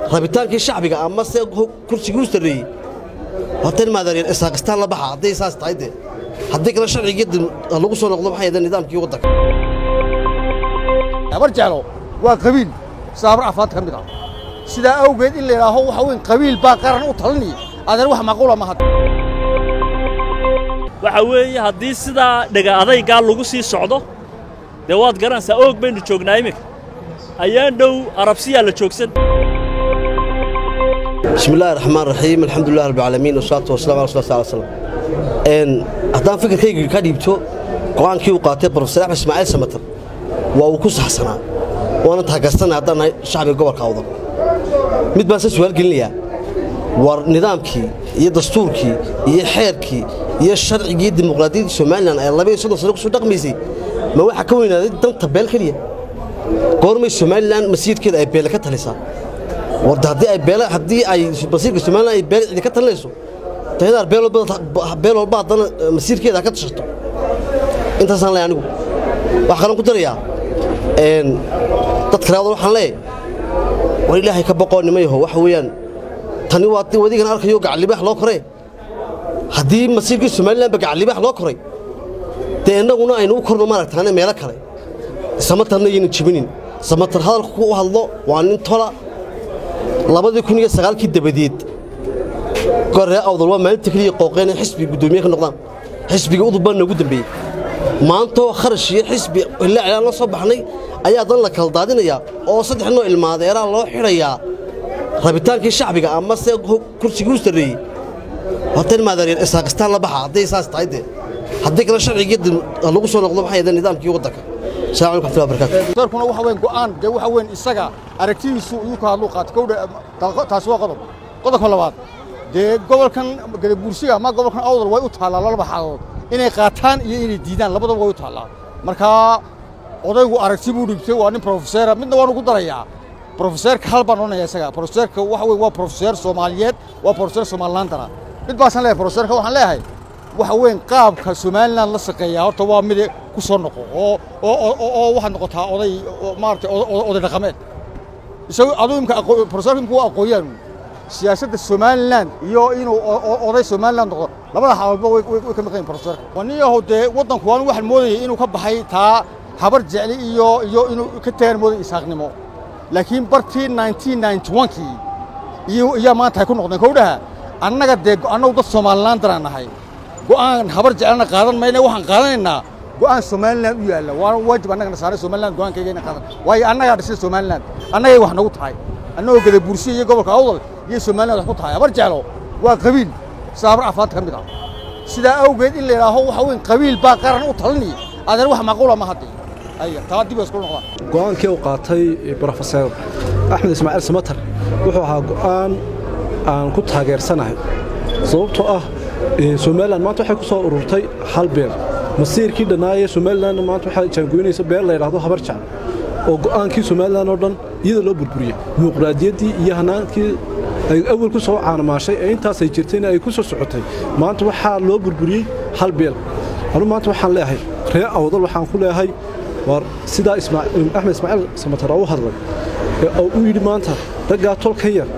rabitaankii shacbiga ama se kursigii u sarreeyey horta in maadaryan isaaqistaan la baxa hadday saas tahay dee haddii kale sharcigii lagu soo noqdo maxay ahayd nidaamkii waddanka habar jeclo waa qabiil saabar afaad ka mid ah sidaa awgeed in la yidhaaho waxa weyn qabiil baa qaran u talinaya adeer wax macquula ma hadda waxa weeye haddii sidaa dhega adaygaa lagu sii socdo dee waad garanaysaa oog baynu joognaa iminka ayaan dhow arabsiyaa la joogsan bismi illaahi raxmaan raxiim alxamdulilah rabbilcaalamiin wasalaatu wasalamu ala rasul sal slam n haddaan fikirkayga ka dhiibto go'aankii uu qaatay brofesor axmed ismaaciil samatar waa uu ku saxsanaa waana taageersanay haddaan nahay shacbiga gobolka awdan mid baan se su'aal gelinayaa war nidaamkii iyo dastuurkii iyo xeerkii iyo sharcigii dimuqraadiyaddii somalilan ee labaiyo soddon sano kusoo dhaqmaysay ma waxaa ka weynaaday danta beel keliya goormay somalilan masiirkeeda ay beele ka talisaa warda haddii ay beele haddii ay masiirka somalilan ay beele cidi ka talinayso dahidaar beel walba beel walba haddana masiirkeeda ha ka tashato intaasaan leeyahay anigu waxaa kalan ku darayaa dad kale awdan waxaan leeyahay war ilaahay ka boqoo nimayaho waxa weeyaan tani waa wadigan arkayo gacallibaax loo koree haddii masiirkii somalilanba gacallibaax loo koray dee innaguna aynu u korno maaragtaane meelo kale samatarna yaynu jibinin samatar hadalku u hadlo waa nin tola labadii kun iyo sagaalkii dabadeed goree awdal waa maalinta keliya qooqeen in xisbiga guddoomiye ka noqdaan xisbiga udubba noogu dambeeyey maantoo kharash iyo xisbi ilaa cilaan la soo baxnay ayaa dan la kala daadinayaa oo saddex noo ilmaadeeraa loo xidhayaa rabitaankii shacbiga ama se kursigii u sarreeyey horta in maadaryan isaaqistaan la baxa hadday saas tahay dee haddii kale sharcigii lagu soo noqdo maxay ahayd nidaamkii waddanka السلام عليكم ورحمة الله وبركاته doorkuna waxa weyn go'aan dee waxa weyn isaga aragtidiisu iyuu ka hadluu qaatay kowdha taasi waa qodob qodobka labaad dee gobolkan gadabuursiga ama gobolkan awdal way u taallaa laba xaalood inay qaataan iyo inay diidaan labadaba way u taallaa markaa odaygu aragti buu dhibtay waa nin profeseera midna waanu ku darayaa profeseerka hal baan odhanaya isaga profeseerka waxa weyn waa profeseer soomaaliyeed waa profeseer somalilandana mid baasaan leeyahay profeseerka waxaan leeyahay waxa weyn qaabka somalilan la shaqeeyaa horta waa mid ku soo noqo oo oo oo waxaad noqotaa oday maaragtay oday dhaqameed isagu aduu imka profesorka imka waa aqooyaan siyaasadda somalilan iyo inuu oday somalilan noqdo labada xaaloodba way ka maqan yihin profesorka waniyahow dee waddanku waan waxaan moodayay inuu ka baxay taa habar jecli iyo iyo inuu ka tagaan moodaya isaaqnimo laakiin bartii nineteen ninety one-kii iyo iyaa maanta ay ku noqdeen kowdhaha annaga dee annagu dad somalilan daraan nahay go'aan habar jecelna qaadan mayna waxaan qaadanaynaa go'aan somalilan u yaalla waana waajib annagana saaray somalilan go'aankayga inaan qaadan waayo annagaa dhisay somalilan annagay wax nagu tahay annagoo gada bursiya iyo gobolka awdal iyo somalilan wax ku tahay habar jeclo waa qabiil saabar afaad ka mid ah sidaa awgeed in la yidhaaho waxa weyn qabiil baa qaran u talinaya adeer wax macquula ma hadda aya taa dib isku noqdaan go'aankii uu qaatay brofeser axmed ismaaciil samatar wuxuu ahaa go'aan aan ku taageersanahay sababtoo ah somalilan maanta waxay ku soo ururtay hal beel masiirkii dhannaayee somalilanna maanta waxaa jaangoynaysa beel la yidhaahdo habar jecel oo go'aankii somalilan oo dhan iyada loo burburiyey dimuqraadiyaddii iyo hanaankii ay awal ku soo caanamaashay ee intaasay jirtayna ay ku soo socotay maanta waxaa loo burburiyey hal beel anu maanta waxaan leeyahay ree awdal waxaan ku leeyahay war sidaa axmed ismaaciil samatar oo u hadlay ee uu yidhi maanta raggaa tolkan yar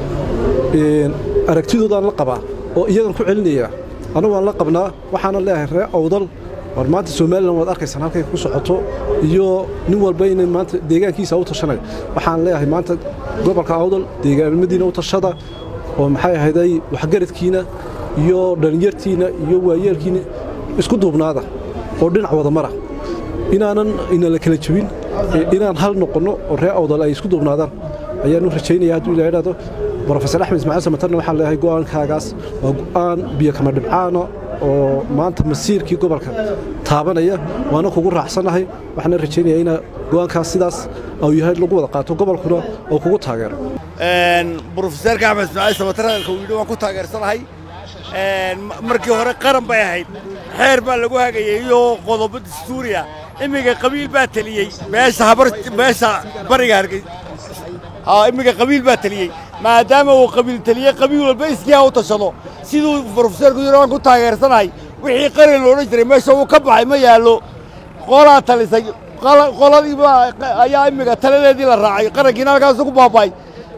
aragtidoodaan la qabaa oo iyagan ku celinayaa annagu waan la qabnaa waxaana leeyahay ree awdal war maanta somalilan waad arkaysaan halkay ku socoto iyo nin walba inay maanta deegaankiisa u tashanay waxaan leeyahay maanta gobolka awdal deegaanimadiina u tashada oo maxay ahayday waxgaradkiina iyo dhallinyartiina iyo waayeelkiina isku duubnaada oo dhinac wada mara inaanan ina la kala jebin inaan hal noqonno oo ree awdal ay isku duubnaadaan ayaanu rajaynaya hadduu ilaa idhaahdo brofesor axmed ismaaciil samatarna waxaan leeyahay go'aankaagaas waa go'aan biyo kama dhibcaana oo maanta masiirkii gobolka taabanaya waana kugu raacsannahay waxaana rajaynayaa ina go'aankaas sidaas uu yahay lagu wada qaato gobolkuna oo kugu taageero brofeserka axmed ismaaciil samatar hadalka uu yidhi waan ku taageersanahay markii hore qaran bay ahayd xeer baa lagu hagayay iyo qodobo dastuuriya imminka qabiil baa teliyey meesha habar meesha bariga hargey imminka qabiil baa teliyey maadaama uu qabiil teliyey qabiil walba iskii ha u tashado siduu brofeserku yidhi waan ku taageersanahay wixii qaran loodhan jiray meesha uu ka baxay ma yaallo qolaa talisay qoladiiba ayaa imminka taladeedii la raacay qarankiina halkaasu ku baaba'ay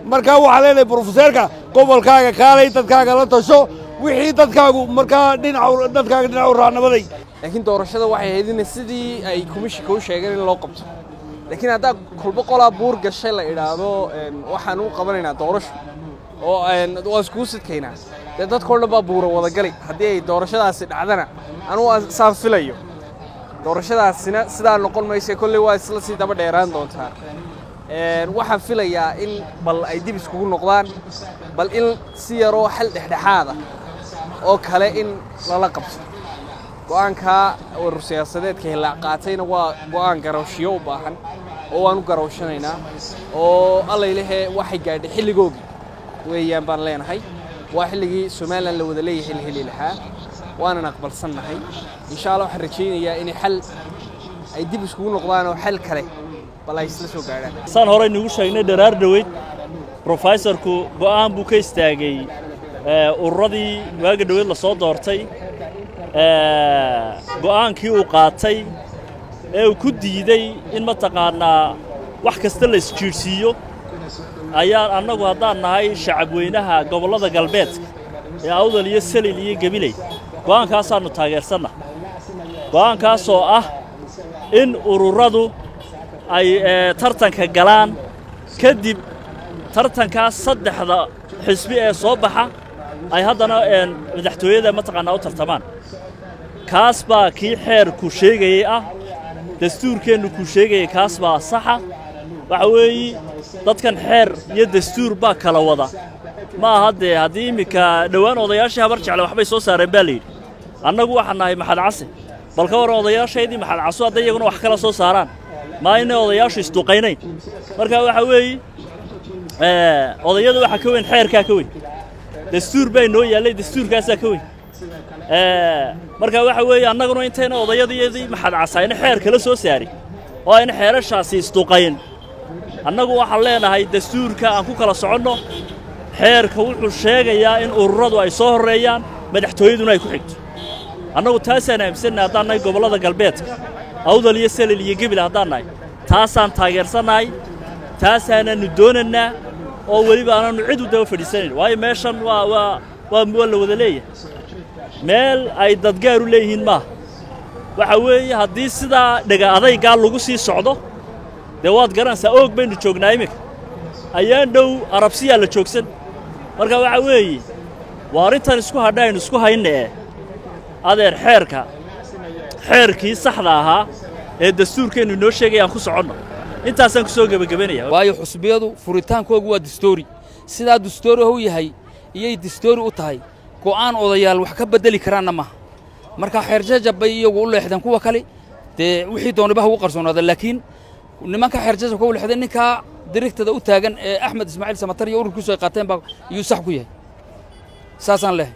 markaa waxaa leenahay brofeseerka gobolkaaga kaalay dadkaaga la tasho wixii dadkaagu markaa dhinaca dadkaaga dhinaca u raacnabaday laakiin doorashada waxay ahayd in sidii ay komishinka u sheegeen in loo qabto laakiin haddaa kulbo qolaa buur gashay la idhaahdo waxaan u qabanaynaa doorasho oo waa iskugu sidkaynaa dee dadkao dhan baa buura wadagali haddii ay doorashadaasi dhacdana anugu saan filayo doorashadaasina sidaa noqon maysa kolley waa isla sii daba dheeraan doontaa waxaan filayaa in bal ay dib iskugu noqdaan bal in si yaroo xal dhexdhexaada oo kale in lala qabto go'aankaa warur siyaasadeedka hillaac qaatayna waa go'aan garawshiyo u baahan oo waan u garawshanaynaa oo allaylahee waxay gaadhay xilligoogii weeyaan baan leenahay waa xilligii somalilan la wada leeyahay la heli lahaa waanan aqbalsannahay insha allah waxaan rajaynayaa inay xal ay dib iskugu noqdaan oo xal kale bal ay isla soo gaadhaan saan horey nugu sheegnay dharaar dhoweyd brofesorku go'aan buu ka istaagay ururadii waaga dhoweyd la soo doortay go'aankii uu qaatay ee uu ku diidey in mataqaannaa wax kasta la isjiidhsiiyo ayaan annagu haddaan nahay shacabweynaha gobollada galbeedka ee awdal iyo salil iyo gebiley go'aankaasaannu taageersanna go'aankaasoo ah in ururadu ay tartanka galaan kadib tartankaas saddexda xisbi ee soo baxa ay haddana madaxtooyada mataqaannaa u tartamaan kaas baa kii xeerku sheegayey ah dastuurkeennu kuu sheegayay kaas baa saxa waxa weeye dadkan xeer iyo dastuur baa kala wada ma aha dee haddii imminka dhowaan odayaashii habar jecle waxbay soo saareen baa layidhi annagu waxaan nahay maxad case bal ka warran odayaashaydii maxad caso hadday iyaguna wax kala soo saaraan maa inay odayaashu isduqaynayn marka waxa weeye odayada waxaa ka weyn xeerkaa ka weyn dastuur baa inoo yaallay dastuurkaasaa ka weyn marka waxa weeye annaguna intayna odayadiyadii maxad casayna xeer kala soo saari oo ayna xeerashaasi isduqayn annagu waxaan leenahay dastuurka aan ku kala soconno xeerka wuxuu sheegayaa in ururadu ay soo horreeyaan madaxtooyaduna ay ku xigto annagu taasaan aaminsannahay haddaan nahay gobollada galbeedka awdal iyo salil iyo gebil haddaan nahay taasaan taageersannahay taasaanaannu doonannaa oo weliba aanannu cid u daba fadhiisanayn waayo meeshan waa waa waa waa la wada leeyahay meel ay dadgaar u leeyihiin maaha waxa weeye haddii sidaa dhega adaygaa lagu sii socdo dee waad garanaysaa oog baynu joognaa iminka ayaan dhow arabsiyaa la joogsan marka waxa weeye waa arrintan isku hadha aynu isku hayna ee adeer xeerka xeerkii saxda ahaa ee dastuurkeennu inoo sheegaya aan ku soconno intaasaan ku soo gebagabanaya waayo xusbiyadu furitaankoogu waa dastoori sidaa dastoori u yahay iyay dastoori u tahay go'aan odayaal wax ka beddeli karaanna maaha marka xeerjajab bay iyagu u leexdeen kuwa kale dee wixii doonibaha ugu qarsoonaada laakiin nimanka xeerjajabka u leexdeen ninkaa dirigtada u taagan ee axmed ismaaciil samatar iyo ururkiisu ay qaateen baa iyuu sax ku yahay saasaan leehay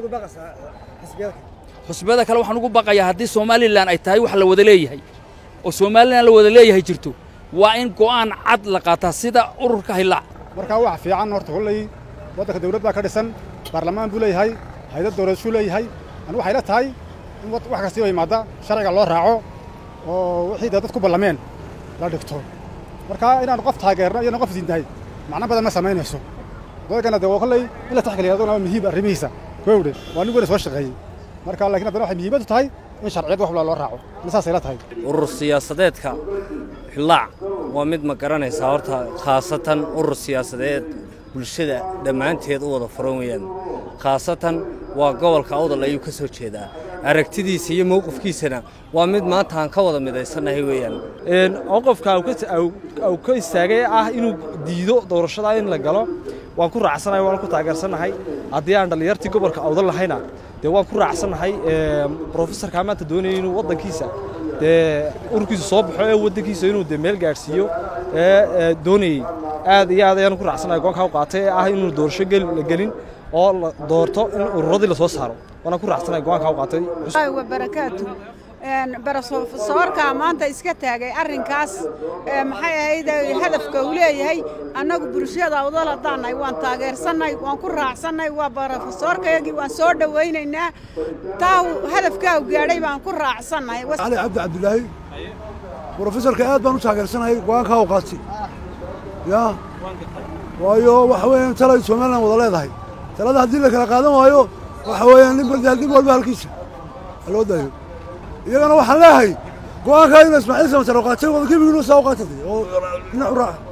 xusbiyada kale waxaan ugu baqayaa haddii somalilan ay tahay wax la wada leeyahay oo somalilan la wada leeyahay jirto waa in go'aan cad la qaataa sida ururka hillaac markaa wax fiican horta kolley waddanka dawlad baa ka dhisan baarlamaan buu leeyahay hay-dad dawladshuu leeyahay anigu waxay la tahay in wax kastiiba yimaadda sharciga loo raaco oo wixii dee dad ku ballameen la dhigto markaa inaanu qof taageerno iyana qof diintahay macno badan ma samaynayso dadkana dee waa kolley in la taxgeliya aduna waa muhiim arrimihiisa kowdhe waa nin weyna soo shaqeeyey marka laakiin haddana waxay muhiimadu tahay in sharciyad wax walba loo raaco ina saasay la tahay urur siyaasadeedka hillaac waa mid ma garanaysaa horta khaasatan urur siyaasadeed bulshada dhammaanteed u wada furan weeyaan khaasatan waa gobolka awdal ayuu ka soo jeedaa aragtidiisa iyo mowqifkiisana waa mid maanta aan ka wada midaysannahay weeyaan qofka uu ka istaagay ah inuu diido doorashada in la galo waan ku raacsanahay waan ku taageersannahay haddii aan dhallinyartii gobolka awdal lahayna dee waan ku raacsannahay brofesorkaa maanta doonaya inuu waddankiisa dee ururkiisa soo baxo ee waddankiisa inuu dee meel gaadhsiiyo ee doonayey aad iyo aad ayaan ku raacsanahay goonkaa u qaatay ee ah inuu doorasho la gelin oo la doorto in ururadii la soo saaro waana ku raacsanahay go'aankaa u qaatay wabarakaatu barasoorkaa maanta iska taagay arrinkaas maxay ahayd hadafka uu leeyahay annagu bulshada awdal haddaannahay waan taageersannay waan ku raacsannay waa barofesoorkayagii waan soo dhowaynaynaa taa hadafkaa u gaadhay baan ku raacsannahay cali cabdi cabdilaahi brofesorka aad baan u taageersanahay go'aankaa u qaatay yaa waayo waxa weeyaan talay somalilan wada leedahay talada haddii la kala qaadan waayo waxa weeyaan nin balde nin walba halkiisa ha loo daayo iyagana waxaan leeyahay go'aankaa ina ismaaciil samatar oo qaatay wada gebigiinu saa u qaatatay oo dhinac u raaca